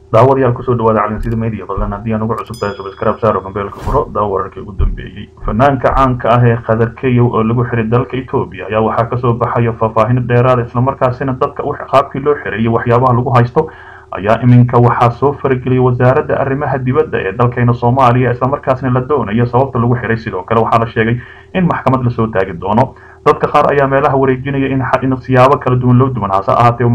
daawadayaal kusoo dhawaada calinsida media fadlan haddii aan ugu cusub tahay subscribe saaro gambeelka furo daawo wararkii ugu dambeeyey fanaanka caanka ah ee qadar keyow oo lagu xiray dalka etoobiya ayaa waxaa kasoo baxaya faahfaahin dheeraada islamarkaasina dadka qaabkii loo xiray iyo waxyaabaha lagu haysto ayaa iminka waxaa soo farageliyay wasaaradda arrimaha dibadda ee dalkeena soomaaliya islamarkaasna la doonayo sababta lagu xiray sidoo kale waxaa la sheegay in maxkamad lasoo taagi doono dadka qaar ayaa meelaha wareejinaya in siyaabo kala duwan loo duwan hase ahaatee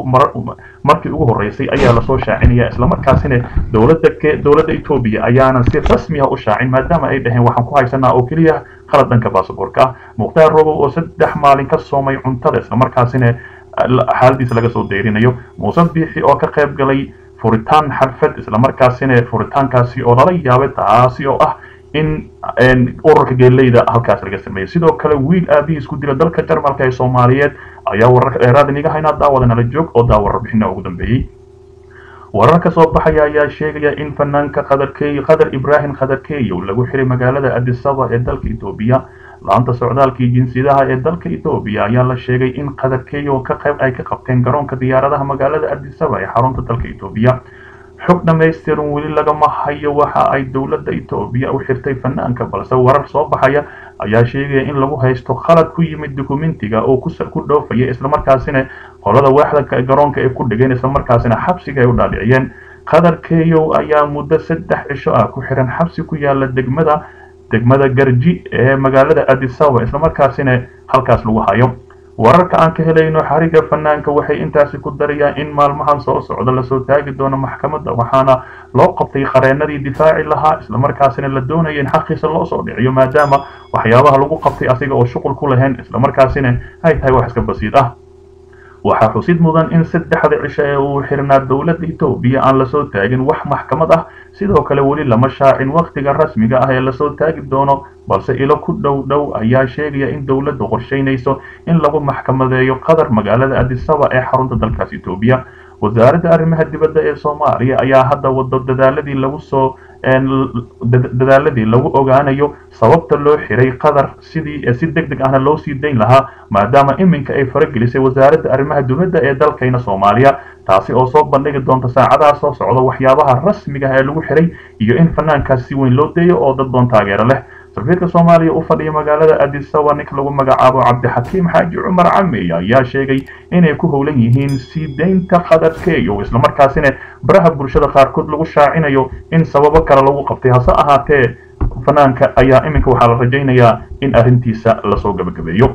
markii ugu horeysay ayaa lasoo shaacinaya islamarkaasina dowladda dowladda etoobiya ayaanan si rasmi ah u shaacin maadaama ay dhaheen waxaan ku haysanaa oo keliya qalad dhanka baasaboorka ah mukhtaar robow oo saddex maalin ka soomay cuntada islamarkaasina xaaladiisa laga soo deyrinayo muuse biixi oo ka qayb galay furitaan xadfad islamarkaasina furitaankaasi oo lala yaabay taasi oo ah in ururka geeleyda halkaas laga sameeyey sidoo kale wiil aabihii isku dila dalka jarmalka ee soomaaliyeed ayaa wararka dheeraad iniga haynaa daawada nala joog oo daawa warbixina ugu dambeeyey warar ka soo baxaya ayaa sheegaya in fanaanka qadarkey qadar ibraahim qadarkeyow lagu xiray magaalada adisaba ee dalka etoobiya laanta socdaalkii jinsiyadaha ee dalka etoobiya ayaa la sheegay in qadarkeyow ka qayb ay ka qabteen garoonka diyaaradaha magaalada adisaba ee xarunta dalka etoobiya xog dhamaystiran weli lagama hayo waxa ay dowladda etoobiya u xirtay fanaanka balse warar soo baxaya ayaa sheegaya in lagu haysto khalad ku yimid dukumentiga oo ku dhoofaya islamarkaasina qolada waaxda garoonka ay ku dhigeen islamarkaasina xabsiga ay u dhaadhiciyeen qadar keyow ayaa muddo saddex cisho ah ku xiran xabsi ku yaala degmada degmada garji ee magaalada adisaba islamarkaasina halkaas lagu hayo wararka aan ka helayno xariga fanaanka waxay intaasi ku darayaan in maalmahan soo socda lasoo taagi doono maxkamadda waxaana loo qabtay qareenadii difaaci lahaa islamarkaasina la doonaya in xaqiisa loo soo dhiciyo maadaama waxyaabaha lagu qabtay asiga oo shuqul ku lahayn islamarkaasina ay tahay wax iska basiid ah waxaa xusid mudan in saddexda cisho ee uu xirnaa dowladda etoobiya aan lasoo taagin wax maxkamad ah sidoo kale weli lama shaacin wakhtiga rasmiga ah ee lasoo taagi doono balse ilo ku dhow dhow ayaa sheegaya in dowladdu qorshaynayso in lagu maxkamadeeyo qadar magaalada adisaba ee xarunta dalkaas etoobiya wasaaradda arrimaha dibadda ee soomaaliya ayaa hadda wado dadaaladii lagu soo dadaaladii lagu ogaanayo sababta loo xiray qadar sidii si deg deg ahna loo sii dayn lahaa maadaama iminka ay faragelisay wasaaradda arrimaha dibadda ee dalkayna soomaaliya taasi oo soo bandhigi doonta saacadaha soo socda waxyaabaha rasmiga ah ee lagu xiray iyo in fanaankaas si weyn loo deeyo oo dad badan taageero leh safiirka soomaaliya u fadhiya magaalada adisaba ninka lagu magacaabo cabdixakiim xaaji cumar camey ayaa sheegay inay ku howlan yihiin sii daynta qadarkeeyo islamarkaasina baraha bulshada qaarkood lagu shaacinayo in sababo kale lagu qabtay hase ahaatee fanaanka ayaa iminka waxaa la rajaynayaa in arrintiisa lasoo gabagabeeyo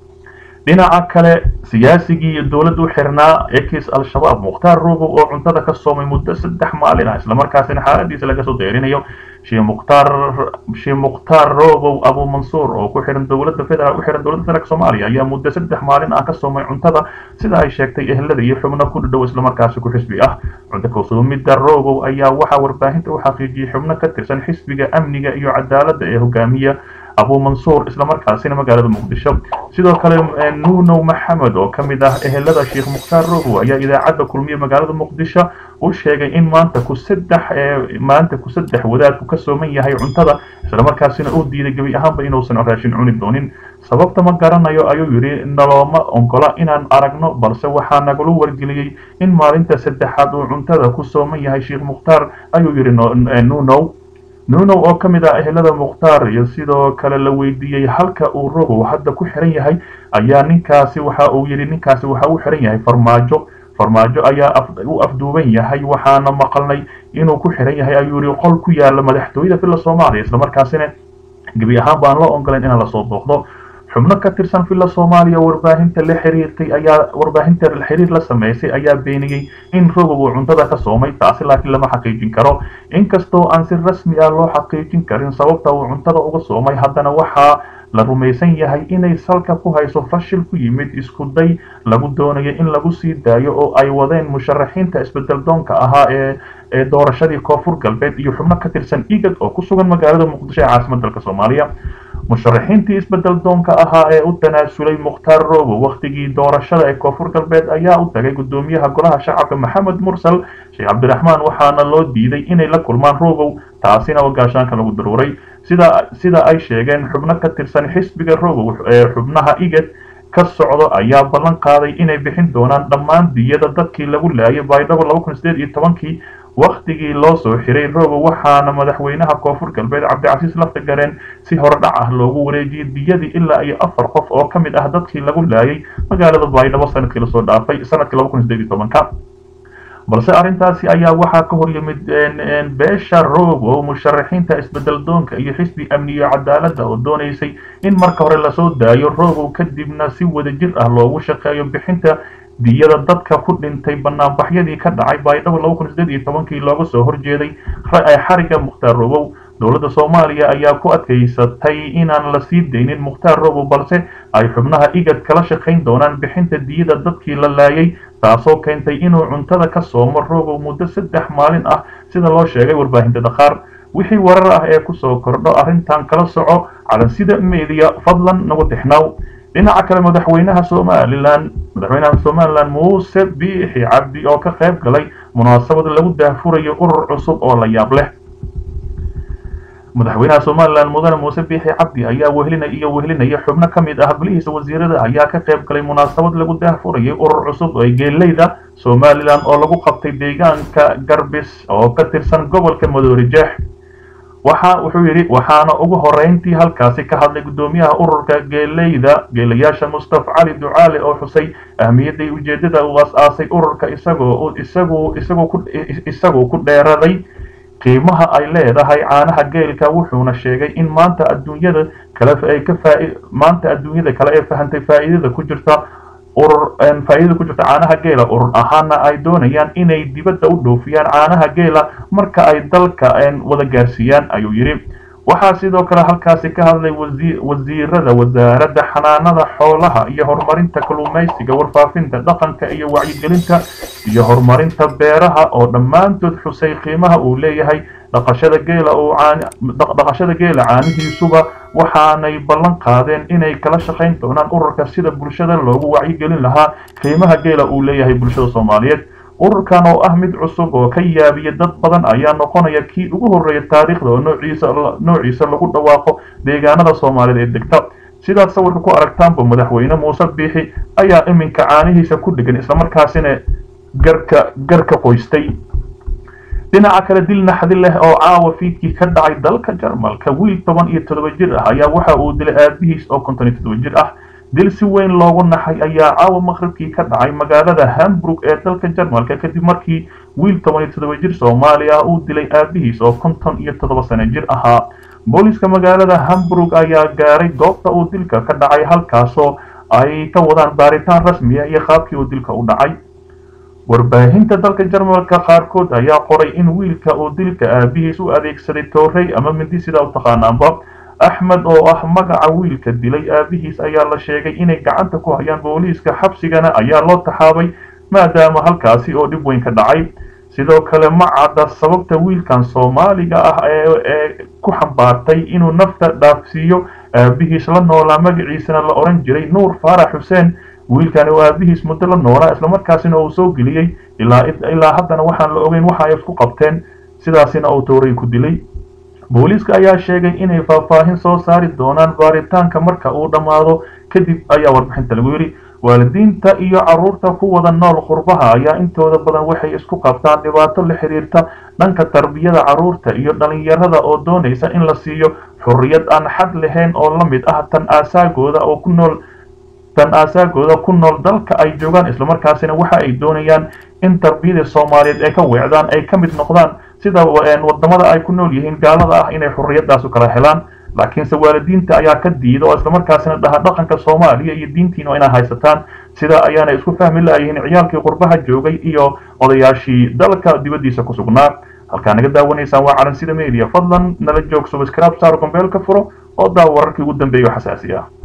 dhinaca kale siyaasigii iyo dowladda u xirnaa ekis al-shabaab mukhtaar robow oo cuntada ka soomay muddo saddex maalin ah islamarkaasina xaaladiisa laga soo deerinayo shee mukhtaar shee mukhtaar robow abu mansuur oo ku xiran dowladda federaal u xiran dowladda federaalk soomaaliya ayaa muddo saddex maalin ah ka soomay cuntada sida ay sheegtay ehelada iyo xubno ku dhadhow islamarkaasi ku xisbi ah cunto kalsoomida robow ayaa waxaa warbaahinta u xaqiijiyey xubno ka tirsan xisbiga amniga iyo cadaaladda ee hogaamiya abu mansuur islamarkaasina magaalada muqdisho sidoo kale nuunow maxamed oo ka mid ah ehelada sheekh mukhtaar robow ayaa idaacadda kulmiye magaalada muqdisho u sheegay in maanta ku saddex maanta ku saddex wadaadku ka sooman yahay cuntada islamarkaasina uu diiday gebi ahaanba inuusan raashin cuni doonin sababta ma garanayo ayuu yidhi nalooma ongola inaan aragno balse waxaa nagala wargeliyey in maalinta saddexaad uu cuntada ku sooman yahay sheekh mukhtaar ayuu yidhi nuunow nuunow oo ka mid ah ehelada mukhtaar iyo sidoo kale la weydiiyey halka uu robow hadda ku xiran yahay ayaa ninkaasi waxa uu yidhi ninkaasi waxa uu xiran yahay farmaajo farmaajo ayaa u afduuban yahay waxaana maqalnay inuu ku xiran yahay ayuu yidhi qol ku yaala madaxtooyada villa soomaaliya islamarkaasina gebi ahaan baan loo ogolayn inaan lasoo booqdo xubno ka tirsan villa soomaaliya warbaahinta la xiriirtay ayaa warbaahinta xiriir la sameysay ayaa beeniyey in robow uu cuntada ka soomay taasi laakiin lama xaqiijin karo inkastoo aan si rasmi ah loo xaqiijin karin sababta uu cuntada uga soomay haddana waxaa la rumaysan yahay inay salka ku hayso fashil ku yimid isku day lagu doonayo in lagu sii daayo oo ay wadeen musharaxiinta isbedel doonka ahaa ee ee doorashadii koonfur galbeed iyo xubno ka tirsan igad oo ku sugan magaalada muqdisho ee caasimad dalka soomaaliya musharaxiintii isbedel doonka ahaa ee u tanaasulay mukhtaar robow wakhtigii doorashada ee koonfur galbeed ayaa u tagay guddoomiyaha golaha shacabka maxamed mursal sheekh cabdiraxmaan waxaana loo diiday inay la kulmaan robow taasina oo gaashaanka lagu daruuray sida sida ay sheegeen xubno ka tirsan xisbiga robow ee xubnaha igad ka socdo ayaa ballan qaaday inay bixin doonaan dhammaan diyada dadkii lagu laayay baydhabo laba kun sideed iyo tobankii wakhtigii loo soo xiray robow waxaana madaxweynaha koonfur galbeed cabdicasiis laftagareen si horedhac ah loogu wareejiyey diyadii ilaa iyo afar qof oo ka mid ah dadkii lagu laayay magaalada baydhabo sanadkii lasoo dhaafay sanadkii laba kun sideed iyo tobanka balse arrintaasi ayaa waxaa ka hor yimid beesha robow musharaxiinta isbedel doonka iyo xisbi amniyo cadaaladda oo doonaysay in marka hore lasoo daayo robow kadibna si wadajir ah loogu shaqeeyo bixinta diyada dadka ku dhintay banaanbaxyadii ka dhacay baydhabo laba kun sideed iyo tobankii looga soo horjeeday xariga mukhtaar robow dowladda soomaaliya ayaa ku adkaysatay inaan la sii daynin mukhtaar robow balse ay xubnaha igad kala shaqayn doonaan bixinta diyada dadkii la laayay taasoo keentay inuu cuntada ka soomo robow muddo saddex maalin ah sida loo sheegay warbaahinta dhaqaar wixii warar ah ee kusoo kordho arrintan kala soco calansida media fadlan nagu tixnaaw dhinaca kale madaxweynaha somalilan madaxweynaha somalilan muuse biixi cabdi oo ka qayb galay munaasabad lagu daahfurayo urur cusub oo la yaab leh madaxweynaha somalilan mudane muuse biixi cabdi ayaa wehlina iyo wehlinaya xubno ka mid ah golihiisa wasiirada ayaa ka qayb galay munaasabad lagu daahfurayay urur cusub ee geeleyda somalilan oo lagu qabtay deegaanka garbis oo ka tirsan gobolka madoori jeex waxa wuxuu yidhi waxaana ugu horeyntii halkaasi ka hadlay guddoomiyaha ururka geeleyda geelayaasha mustafa cali ducaale oo xusay ahmiyadday ujeedada uu as-aasay ururka isagoo isagu isagoo ku isagoo ku dheeraday qiimaha ay leedahay caanaha geelka wuxuuna sheegay in maanta adduunyada kale ay ka faa maanta adduunyada kale ee fahantay faa'iidada ku jirta urur faa'iidada ku jirta caanaha geela urur ahaana ay doonayaan inay dibadda u dhoofiyaan caanaha geela marka ay dalka wada gaarsiiyaan ayuu yidhi waxaa sidoo kale halkaasi ka hadlay wasiirada wasaaradda xanaanada xoolaha iyo horumarinta kalluumaysiga warfaafinta dhaqanka iyo wacyigelinta iyo horumarinta beeraha oo dhammaantood xusay qiimaha uu leeyahay dhaqashada geela oo dhaqashada geela caanihiisuba waxaanay ballan qaadeen inay kala shaqayn doonaan ururka sida bulshada loogu wacyigelin lahaa qiimaha geela uu leeyahay bulshada soomaaliyeed ururkan oo ah mid cusub oo ka yaabiya dad badan ayaa noqonaya kii ugu horreeya taariikhda oo noociisa noociisa lagu dhawaaqo deegaanada soomaaliyeed ee degta sidaad sawirka ku aragtaanba madaxweyne muuse biixi ayaa iminka caanihiisa ku dhegan islamarkaasina garka garka qoystay dhinaca kale dil naxdi leh oo caawa fiidkii ka dhacay dalka jarmalka wiil toban iyo toddoba jir ah ayaa waxa uu dilay aabihiis oo konton iyo toddoba jir ah dil si weyn loogu naxay ayaa caawa maqribkii ka dhacay magaalada hamburg ee dalka jarmalka kadib markii wiil toban iyo toddoba jir soomaali ah uu dilay aabihiis oo konton iyo toddoba sano jir ahaa booliska magaalada hamburg ayaa gaaray goobta uu dilka ka dhacay halkaasoo ay ka wadaan baaritaan rasmiya iyo qaabkii uu dilka u dhacay warbaahinta dalka jarmalka qaarkood ayaa qoray in wiilka uu dilka aabihiis u adeegsaday toorey ama mindi sidaa u taqaanaanba axmed oo ah magaca wiilka dilay aabihiis ayaa la sheegay inay gacanta ku hayaan booliiska xabsigana ayaa loo taxaabay maadaama halkaasi oo dhib weyn ka dhacay sidoo kale ma cadda sababta wiilkan soomaaliga ah ee ku xambaartay inuu nafta dhaafsiiyo aabihiis la noolaa magaciisana la odhan jiray nuur faarax xuseen wiilkani oo aabihiis muddo la noolaa islamarkaasina uu soo geliyey ilaa haddana waxaan la ogeyn waxa ay isku qabteen sidaasina uu tooray ku dilay booliiska ayaa sheegay inay faahfaahin soo saari doonaan baaritaanka marka uu dhammaado kadib ayaa warbixinta lagu yidhi waalidiinta iyo carruurta ku wada nool qurbaha ayaa intooda badan waxay isku qabtaan dhibaato la xiriirta dhanka tarbiyada carruurta iyo dhalinyarada oo doonaysa in la siiyo xorriyad aan xad lahayn oo la mid ah tan aasaagooda oo ku nool tan aasaagooda ku nool dalka ay joogaan islamarkaasina waxa ay doonayaan in tarbiyada soomaaliyeed ay ka weecdaan ay ka mid noqdaan sida wadamada ay ku nool yihiin gaalada ah inay xorriyadaasu kala helaan laakiinse waalidiinta ayaa ka diida oo islamarkaasina dhaha dhaqanka soomaaliya iyo diintiina inay haysataan sida ayaana isku fahmi laayihiin ciyaalkii qurbaha joogay iyo odayaashii dalka dibaddiisa ku sugnaa halkaa naga daawanaysaan waa calansida media fadlan nala joog subscribe saar gombeelka furo oo daa wararkii ugu dambeeya oo xasaasi ah